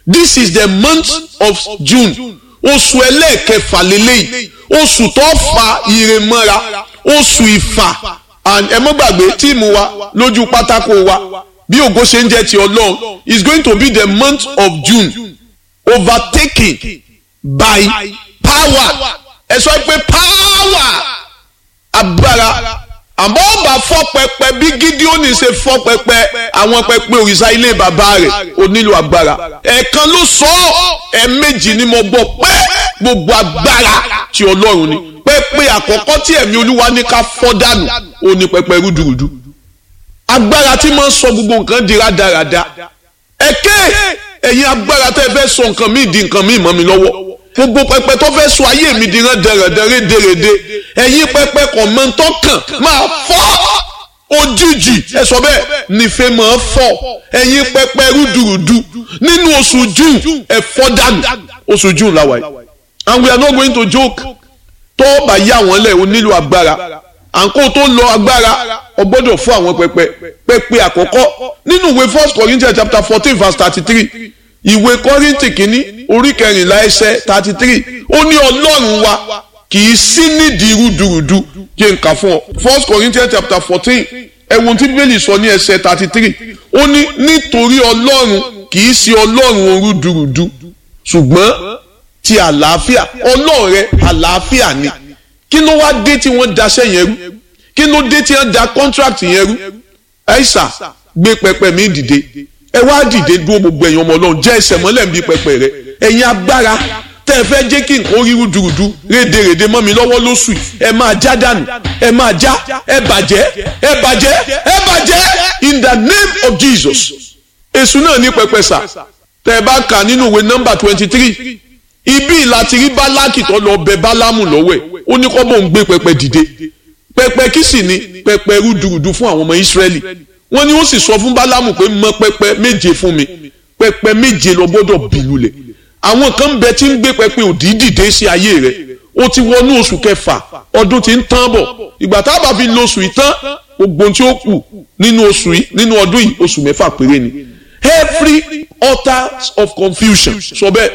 this is the month of June oṣù ẹlẹ́ẹ̀kẹfà lélẹ́yìí oṣù tó fa ire mọ́ra oṣù ìfà and ẹ mọ́ gbàgbé tíìmù wa lójú pátákó wa bí ògo ṣe ń jẹ́ ti ọlọ́run is going to be the month of June overtaken by power ẹ sọ pé power agbára àmọ́ ọba fọ́ pẹpẹ bí Gídíónì ṣe fọ́ pẹpẹ àwọn pẹpẹ òrìṣà ilé bàbá rẹ̀ ó nílò agbára ẹ̀ẹ̀kan ló sọ ọ́ ẹ̀ẹ̀mejì ni mo gbọ́ pé gbogbo agbára ti ọlọ́run ni pẹpẹ àkọ́kọ́ tí ẹ̀mí olúwa ní ká fọ́ dànù ó ní pẹpẹ rúdurùdu agbára tí máa ń sọ gbogbo nǹkan di rádaràda ẹ̀kẹ́ ẹ̀yin agbára tẹ́ ẹ fẹ́ sọ nǹkan míì di nǹkan míì mọ́ mi lọ́wọ́ gbogbo pẹpẹ tó fẹ́ sọ ayé mi di rán dẹrẹdẹrẹ dèrèdè ẹ̀yin pẹpẹ kàn mọ́ tó kàn máa fọ́ òjijì ẹ sọ bẹ́ẹ̀ nífẹ̀ẹ́ máa fọ́ ẹ̀yin pẹpẹ rúdurùdu nínú oṣù june ẹ fọ́ dànù oṣù june làwà yìí and we are not going to joke tó bá yá wọn lẹ̀ o nílò agbára àǹkó tó lọ agbára o gbọ́dọ̀ fún àwọn pẹpẹ pẹpẹ àkọ́kọ́ nínú ìwé first corinthians chapter fourteen verse thirty three ìwé kọ́rìntì kìíní orí kẹrìnlá ẹsẹ̀ thirty three ó ní ọlọ́run wa kì í sí nídìí rúdurùdu kí n kà fún ọ first corinthians chapter fourteen ẹ̀wọ̀n tí bíbélì sọ ní ẹsẹ̀ thirty three ó ní nítorí ọlọ́run kì í sí ọlọ́run rúdurùdu ṣùgbọ́n ti àlàáfíà ọlọ́run rẹ àlàáfíà ni kí ló wá dé tí wọ́n daṣẹ́ yẹn rú kí ló dé tí wọ́n da contract yẹn rú ẹ̀ṣà gbé pẹpẹ mi dìde ẹ wá dìde dúró gbogbo ẹ̀yin ọmọ ọlọ́run jẹ́ ẹsẹ̀ mọ́lẹ̀ bí pẹpẹ rẹ ẹ̀yin agbára tẹ́ ẹ fẹ́ jẹ́ kí nǹkan orí rúdurùdu rédèrèdè mọ́ mi lọ́wọ́ lóṣù ẹ máa já dànù ẹ máa já ẹ bàjẹ́ ẹ bàjẹ́ ẹ bàjẹ́ in the name of Jesus èṣù náà ní pẹpẹ sà tẹ́ ẹ bá kà nínú ìwé nọ́mbà twenty three ibi láti rí bálákì tó lọ bẹ bálámù lọ́wọ́ ẹ̀ ó ní kọ́ bó ń gbé pẹpẹ dìde pẹpẹ kí sì ni pẹpẹ rúdurùdu fún àwọn ọmọ Ísírẹ́lì wọ́n ní ó sì sọ fún bálámù pé mọ pẹpẹ méje fún mi pẹpẹ méje lọ gbọ́dọ̀ bìlù lẹ̀ àwọn kan bẹ tí ń gbé pẹpẹ òdì dìde sí ayé rẹ̀ ó ti wọnú oṣù kẹfà ọdún tí ń tán bọ̀ ìgbà tá a bá fi lo oṣù yìí tán gbogbo tí ó kù nínú oṣù yìí nínú ọdún yìí oṣù mẹ́fà péré ni every altar of confusion sọ bẹ́ẹ̀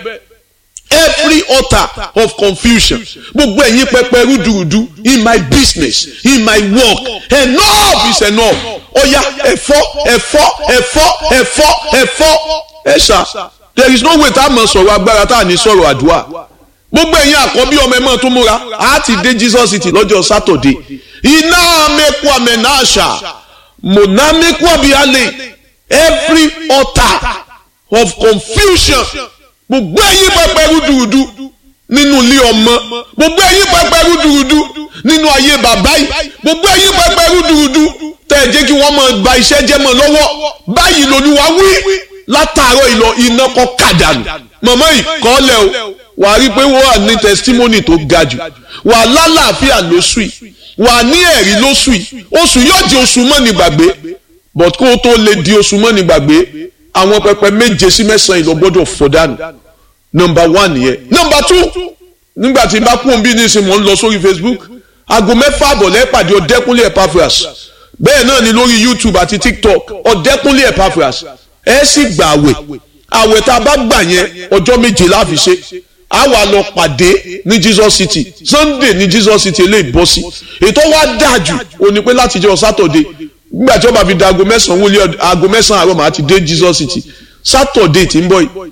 every altar of confusion gbogbo ẹ̀yin pẹpẹ rúdurùdu in my business in my work enough is enough ọ̀ya ẹ̀fọ́ ẹ̀fọ́ ẹ̀fọ́ ẹ̀fọ́ ẹ̀fọ́ ẹ̀ṣà there is no way tá a mọ̀ sọ̀rọ̀ agbára tá a ní sọ̀rọ̀ àdúrà gbogbo ẹ̀yin àkọ́bí ọmọ ẹ̀ mọ́ tó múra a ti dé Jesus city lọ́jọ́ sátọ̀dé iná mẹ́kọ́ àmẹ́náṣà mọ̀nà mẹ́kọ́ àbíyálẹ̀ every altar of confusion gbogbo ẹ̀yin pẹpẹ rúdurùdu nínú ilé ọmọ gbogbo ẹ̀yin pẹpẹ rúdurùdu nínú ayé bàbá yìí gbogbo ẹ̀yin pẹpẹ rúdurùdu tẹ̀ jẹ́ kí wọ́n máa ba iṣẹ́ jẹ́ mọ́ lọ́wọ́ báyìí lolúwa wí látàárọ̀ ìlọ iná kọ́ kàdánù mọ̀mọ́ yìí kọ́ lẹ̀ o wàá rí i pé wọ́n wà ní testimony tó ga jù wà lálàáfíà lóṣù yìí wà ní ẹ̀rí lóṣù yìí oṣù yóò di oṣù mọ́ni gbàgbé but kó o tó lè di oṣù mọ́ni gbàgbé àwọn pẹpẹ méje sí mẹ́sàn-án ìlọ gbọ́dọ̀ fọ́ dànù nọmba one yẹn nọmba two nígbà tí n bá kún bí nísìnyí mò ń lọ sórí Facebook aago mẹ́fà àbọ̀lẹ́ pàdé ọ̀dẹ́kúnlé Epaphras bẹ́ẹ̀ náà ni lórí YouTube àti TikTok ọ̀dẹ́kúnlé Epaphras ẹ sì gbà àwẹ̀ àwẹ̀ tá a bá gbà yẹn ọjọ́ méje la fi ṣe a wà lọ pàdé ní Jesus City Sunday ní Jesus City eléyìí bọ́ sí ètò wa dáa jù ó ní pé láti jẹ́ Saturday nígbà tí wọ́n bá fi da aago mẹ́sàn-án wọlé aago mẹ́sàn-án àárọ̀ màá ti dé Jesus City Saturday tí ń bọ̀ yìí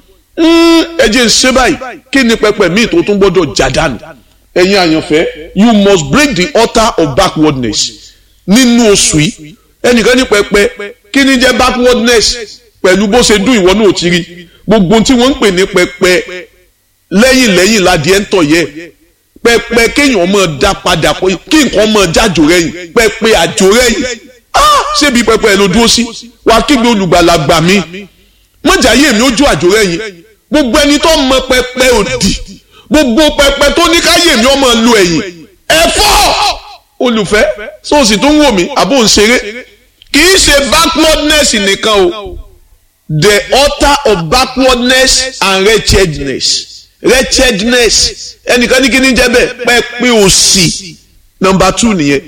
ẹ jẹ́ ń ṣe báyìí kí ni pẹpẹ míì tó tún gbọ́dọ̀ já dànù ẹ̀yin àyànfẹ́ you must break the altar of backwardness nínú oṣù yìí ẹnìkan ní pẹpẹ kí ni jẹ́ backwardness pẹ̀lú bó ṣe dún ìwọ náà ti rí gbogbo tí wọ́n ń pè ní pẹpẹ lẹ́yìn lẹ́yìn ládìẹ ń tọ̀ yẹ pẹpẹ kéèyàn máa dá padà kí nǹkan máa jájò rẹ̀yìn pẹpẹ àjò rẹ̀yìn ṣébi pẹpẹ ẹ ló dúró sí wàá kígbe olùgbàlà gbà mí mọ̀jà yé mi ojú àjò rẹ̀yìn gbogbo ẹni tó mọ pẹpẹ òdì gbogbo pẹpẹ tó ní káyé mi ọmọ lu ẹ̀yìn ẹ̀fọ́ olùfẹ́ sóòsì tó ń wò mí àbò ń ṣeré kì í ṣe backwardness nìkan o the altar of backwardness and wretchedness wretchedness ẹnìkan ní kí ni jẹ́ bẹ́ẹ̀ pẹpẹ òṣì number two nìyẹn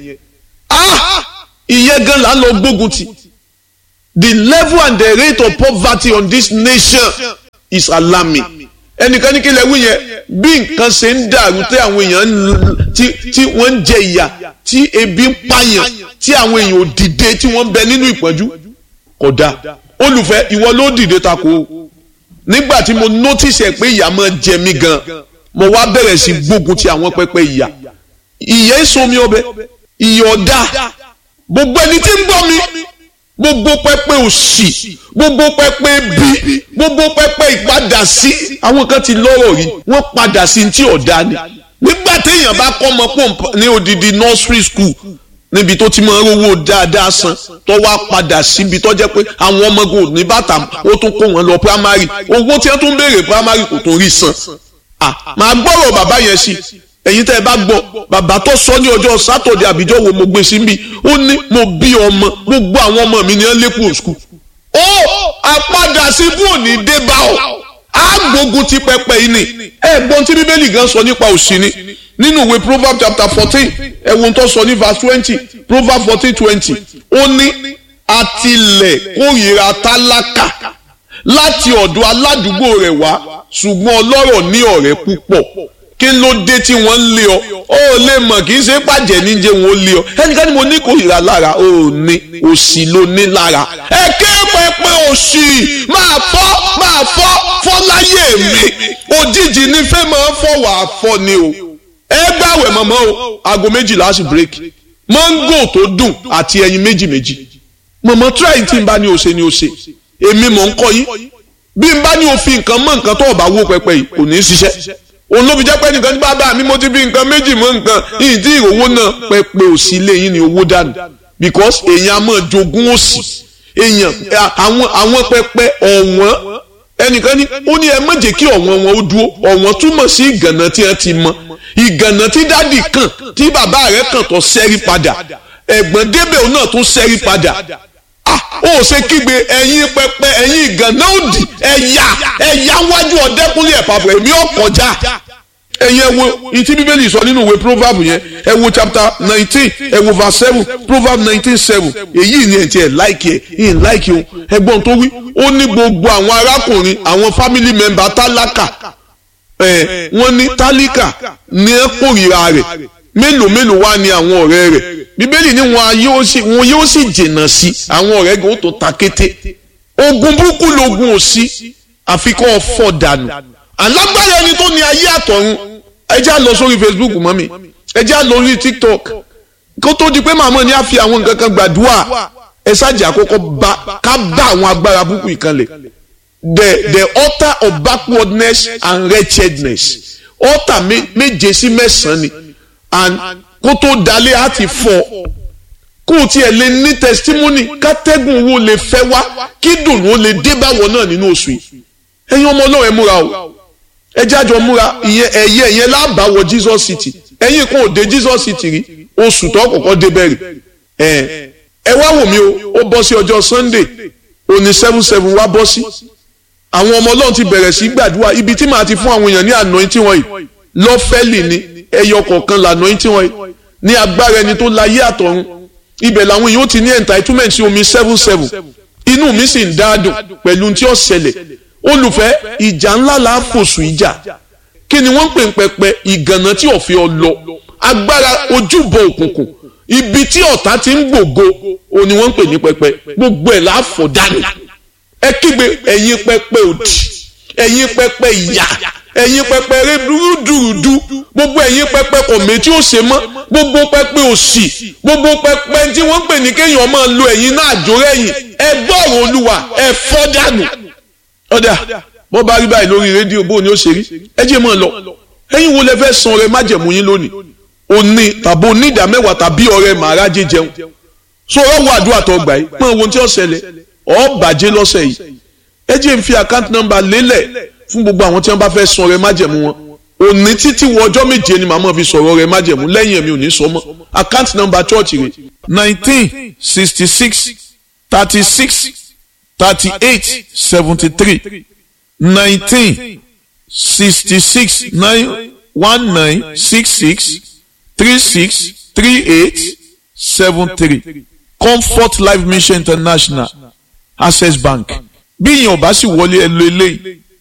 ah ìyẹn gan la lọ gbógun ti the level and the rate of poverty on this nation is alarming ẹnìkan ní kí lè wí yẹn bí nǹkan ṣe ń dàrú tí àwọn èèyàn tí wọ́n ń jẹ ìyà tí ebi ń pààyàn tí àwọn èèyàn ò dìde tí wọ́n ń bẹ nínú ìpọ́njú kódà olùfẹ́ ìwọ ló dìde tako o nígbà tí mo notice ẹ pé ìyà máa jẹ mí gan mo wá bẹ̀rẹ̀ sí gbógun ti àwọn pẹpẹ ìyà ìyà èso mi ọbẹ̀ ìyà ọ̀dà gbogbo ẹni tí ń gbọ́ mi gbogbo pẹpẹ òṣì gbogbo pẹpẹ bí gbogbo pẹpẹ ìpadà sí àwọn kan ti lọ́rọ̀ rí wọ́n padà sí ti ọ̀dà ni nígbà téèyàn bá kọ́ ọmọ pọ̀ ní odidi nursery school níbi tó ti máa ń rówó dáadáa san tó wá padà síbi tó jẹ́ pé àwọn ọmọgùn ní bàtà ó tún kó wọn lọ primary owó tí wọ́n tún béèrè primary kò tún rí san ah màá gbọ́rọ̀ bàbá yẹn sí ẹ̀yin tẹ́ ẹ bá gbọ́ bàbá tó sọ ní ọjọ́ sátọ̀dẹ̀ àbíjọ́ wo mo gbé sí mi ó ní mo bí ọmọ gbogbo àwọn ọmọ mi ní ẹ lẹ́kùn school ó àpadà sí bú òní dé bá ọ àgbógun ti pẹpẹ yìí ni ẹ̀gbọ́n tí bíbélì gan sọ nípa òṣì ni nínú ìwé proverbs chapter fourteen ẹ̀wọ̀n tó sọ ní verse twenty proverbs fourteen twenty ó ní àtìlẹ̀ kórìíra tálákà láti ọ̀dọ̀ aládùúgbò rẹ̀ wá ṣùgbọ́n ọlọ́rọ̀ ní ọ̀rẹ́ púpọ̀ kí ló dé tí wọ́n ń lé ọ ó lè mọ̀ kì í ṣe pàjẹ́ níjẹ́ wọn ó lé ọ ẹnikẹ́ni mo ní kórìíra lára ó ní òṣì ló ní lára ẹ ké pẹpẹ òṣì máa fọ́ máa fọ́ fọ́ láyé mi òjijì ní fẹ́ máa fọ́ wàá fọ́ ni o ẹ gbàwẹ̀ mọ̀mọ́ o aago méjìlá sí bírèkì mọ́ngò tó dùn àti ẹyin méjì méjì mọ̀mọ́ tíráì tí n bá ní o ṣe ni o ṣe èmi mọ̀ ń kọ́ yín bí n bá ní o fi nǹkan mọ́ nǹkan tó o bá wó pẹpẹ yìí kò ní í ṣiṣẹ́ òun ló fi jẹ́ pé nìkan ní bàbá mi mo ti fi nǹkan méjì mọ́ nǹkan yìí tí ìrówó náà pẹpẹ òsì lẹ́yìn ni owó dànù because èèyàn á máa jogún òsì èèyàn àwọn àwọn pẹpẹ ọ̀wọ́n ẹnìkan ní ó ní ẹ má jẹ́ kí ọ̀wọ́n wọn ó dúró ọ̀wọ́n túmọ̀ sí ìgànnà tí wọ́n ti mọ ìgànnà tí dádì kàn tí bàbá rẹ̀ kàn tó sẹ́rí padà ẹ̀gbọ́n débẹ̀ òun náà tún sẹ́rí padà ah ó ṣe kígbe ẹ̀yin pẹpẹ ẹ̀yin ìgànnà òdì ẹ̀yà ẹ̀yà wájú ọ̀dẹ́kùnlé ẹ̀pàpọ̀ èmi ò kọjá ẹ̀yin ẹ wo ìtí bíbélì sọ nínú ìwé proverb yẹn ẹ wo chapter nineteen ẹ wo verse seven proverb nineteen seven èyí ni ẹ̀ tí ẹ̀ láìkì ẹ̀ yìí láìkì o ẹgbọ́n tó wí ó ní gbogbo àwọn arákùnrin àwọn family member tálákà ẹ̀ wọ́n ní tálíkà ní ẹ̀ kórìíra rẹ̀ mélòó mélòó wá ní àwọn ọ̀rẹ́ rẹ̀ bíbélì ní wọn yóò sì wọn yóò sì jìnnà sí àwọn ọ̀rẹ́ gan ó tó ta kété ogun burúkú logun òsì àfikún ọ̀fọ̀ dànù alágbára ẹni tó ní ayé àtọ̀run ẹ já lọ sórí facebook mọ́ mi ẹ já lọ sórí tiktok kó tó di pé màmá ni a fi àwọn nǹkan kan gbàdúrà ẹ ṣáàjì àkọ́kọ́ bá ká bá àwọn agbára burúkú ìkànlẹ̀ the the altar of backwardness and wretchedness altar méje sí mẹ́sàn-án ni and kó tó dalẹ̀ á ti fọ́ kó o tiẹ̀ lè ní testimony kátẹ́gùn owó lè fẹ́ wá kí dùnú ó lè dé báwọ̀ náà nínú oṣù yìí ẹ̀yin ọmọ ọlọ́run ẹ múra o ẹ jájọ múra ìyẹn ẹ̀yẹ ìyẹn lábàáwọ̀ Jesus City ẹ̀yin kan ò dé Jesus City rí oṣù tó kọ́kọ́ dé bẹ̀rẹ̀ ẹ̀ ẹ wá wò mí o ó bọ́ sí ọjọ́ Sunday òní seven seven wá bọ́ sí àwọn ọmọ ọlọ́run ti bẹ̀rẹ̀ sí gbàdúrà ibi tí màá ti fún àwọn èèyàn ní anointing wọ̀nyí lọ́fẹ́lì ni ẹyọ kọ̀ọ̀kan là anointing wọ̀nyí ní agbára ẹni tó láyé àtọ̀run ibẹ̀ làwọn èèyàn ti ní entitlement sí omi seven seven inú mi sì ń dáadùn pẹ̀lú tí ó ṣẹlẹ̀ olùfẹ́ ìjà ńlá la fòṣù ìjà kí ni wọ́n ń pè ń pẹpẹ ìgànnà tí ọ̀fẹ́ ọ lọ agbára ojúbọ òkùnkùn ibi tí ọ̀tá ti ń gbògo o ni wọ́n ń pè ní pẹpẹ gbogbo ẹ̀ láàfọ̀ dànù ẹ kígbe ẹ̀yin pẹpẹ òdì ẹ̀yin pẹpẹ ìyà ẹ̀yin pẹpẹ rẹ dúrúdúrúdú gbogbo ẹ̀yin pẹpẹ kọ̀mẹ́ tí ó ṣe mọ́ gbogbo pẹpẹ òṣì gbogbo pẹpẹ tí wọ́n ń pè ní kéèyàn máa lo ẹ̀yin náà àjórẹ́yìn ẹ gbọ́rọ̀ olúwa ẹ fọ́ dànù ọ̀dà bọ́ bá rí báyìí lórí rédíò bó ni ó ṣe rí ẹ jẹ́ mọ́ ọ lọ ẹ̀yin wo lẹ fẹ́ san ọrẹ májẹ̀mú yín lónìí òní tàbí onídàá mẹ́wàá tàbí ọrẹ màrá jẹjẹun so ọ̀rọ̀ wo àdúrà tó gbà yìí mọ ohun tí ó ṣẹlẹ̀ ọ bàjẹ́ lọ́sẹ̀ yìí ẹ jẹ́ n fi account number lélẹ̀ fún gbogbo àwọn tí wọ́n bá fẹ́ san ọrẹ májẹ̀mú wọn òní títí wọ ọjọ́ méje ni màmá fi sọ̀rọ̀ ọrẹ májẹ̀mú lẹ́yìn ẹ̀mí ò ní sọ mọ́ account number church rẹ̀ nineteen sixty six thirty six thirty-eight seventy-three nineteen sixty-six nine one nine six six three six three eight seven three comfort life mission international access bank bí ìyẹn ò bá sì wọlé ẹ lo eléyìí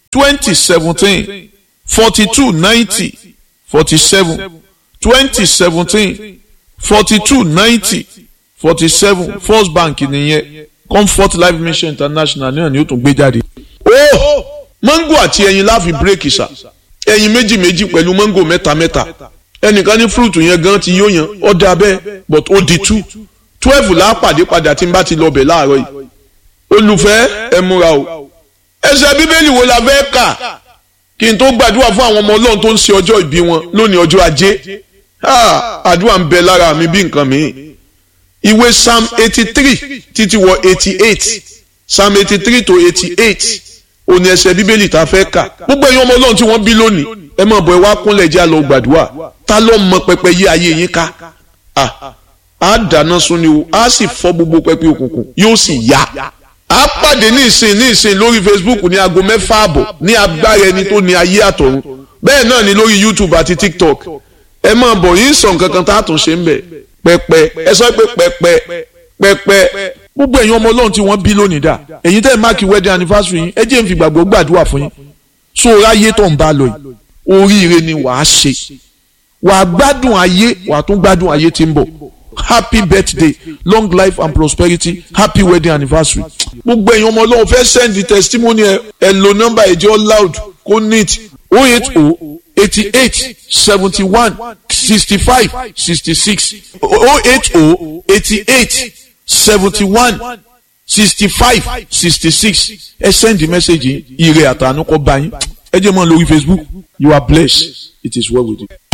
twenty seventeen forty two ninety forty seven twenty seventeen forty two ninety forty seven first bank nìyẹn comfort life mission international náà ni ó tún gbé jáde. ó mango àti ẹyin láfi bírèkì sà ẹyin méjì méjì pẹ̀lú mango mẹ́ta mẹ́ta ẹnìkan ní fúrúùtù yẹn gan ti yóò yan ọ̀dà bẹ́ẹ̀ but ó di two twelve là á pàdé padà tí n bá ti lọ bẹ̀ láàárọ̀ yìí olùfẹ́ ẹ múra o ẹsẹ̀ bíbélì wo la fẹ́ kà kí n tó gbàdúrà fún àwọn ọmọ ọlọ́run tó ń ṣe ọjọ́ ìbí wọn lónìí ọjọ́ ajé àdúrà ń bẹ lára mi bí nǹkan mi ìwé psalm eighty three títí wọ eighty eight psalm eighty three to eighty eight òní ẹsẹ̀ bíbélì tá a fẹ́ kà gbogbo ẹ̀yin ọmọ ọlọ́run tí wọ́n bí lónìí ẹ máa bọ̀ ẹ wá kúnlẹ̀ jẹ́ àlọ́ gbàdúrà ta ló mọ pẹpẹ yí ayé yín ká a dáná sun ni o a sì fọ́ gbogbo pẹpẹ òkùnkùn yóò sì yá a pàdé ní ìsìn ní ìsìn lórí facebook ní aago mẹ́fà àbọ̀ ní agbára ẹni tó ní ayé àtọ̀run bẹ́ẹ̀ náà ni lórí youtube àti tiktok ẹ máa bọ̀ yín sọ nǹkan kan tá a tún ṣe ń bẹ̀ pẹpẹ ẹ sọ pé pẹpẹ pẹpẹ gbogbo ẹ̀yin ọmọ ọlọ́run tí wọ́n bí lónìí dà èyí tẹ́ ẹ̀ máàkì wedding anniversary yín ẹ jẹ́ n fi gbàgbọ́ gbàdúrà fún yín so ráyé tó ń bá lọ yìí oríire ni wàá ṣe wàá gbádùn ayé wàá tún gbádùn ayé tí ń bọ̀ happy birthday long life and prosperity happy wedding anniversary. gbogbo èèyàn ọmọ ọlọ́run fẹ́ send the testimony ẹ ẹ lo nọ́mbà ẹ̀jẹ̀ loud kó neat o eight o eighty eight seventy one sixty five sixty six o eight o eighty eight seventy one sixty five sixty six ẹ send the message yìí ire àtànú kọ́ bá yín ẹ jẹ́ mọ́ lórí facebook you are blessed it is well with you.